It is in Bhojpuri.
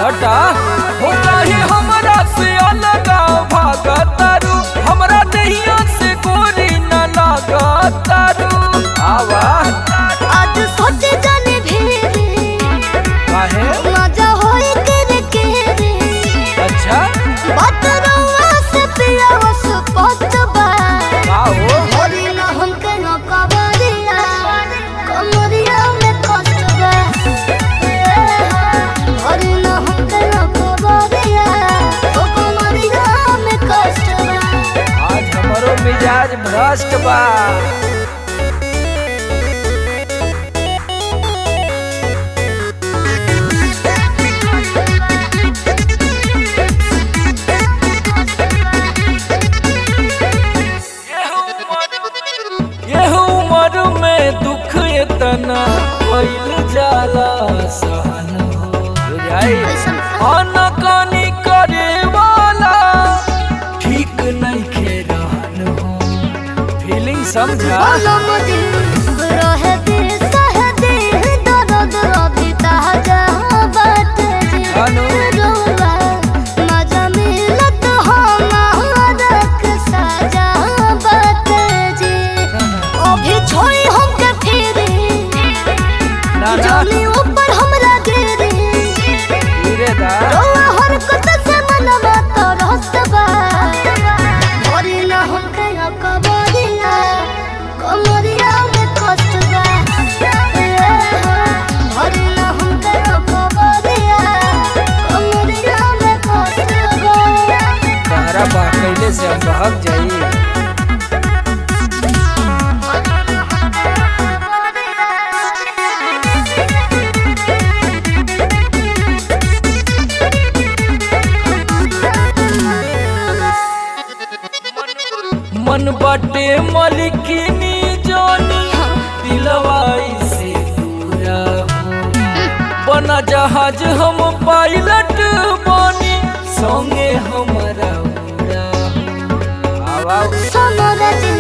हटा हो काहे हमरा से अलग भागतारू हमरा दहिया से गोरी न लागतारू आवा आज सोचे जाने भेरे काहे मजा होए करे केरे अच्छा बात रउआ से पिया वस पतबा आओ होरी न हमके न कबरिया कमरिया में कष्टबा होरी न हमके न कबरिया ओ कमरिया में कष्टबा आज हमरो मिजाज भ्रष्ट बा यह उम्र में दुख इतना भइल जाला सहन हो बुझाई अनकानी करे वाला ठीक नहीं खे रहन हो फीलिंग समझा रहे दे सह दे दर्द अभी ताजा बात जी अनु। रोवा मजा मिलत हमारा के साजा बात जी अभी छोड़ी हमके फिरे ना ना जानी ऊपर हमरा गिरे धीरे दा रोवा हरकत से मनवा तो रस्तबा भरी ना हमके कबरिया कमरिया में कष्टबा भरी ना हमके कबरिया कमरिया में कष्टबा तारा बा कैले से हम भाग जाई मन बाटे मलिकिनी जानी दिलवाई से पूरा हो बना जहाज हम पायलट बनी संगे हमारा उड़ा हो। आवा सोनरा जी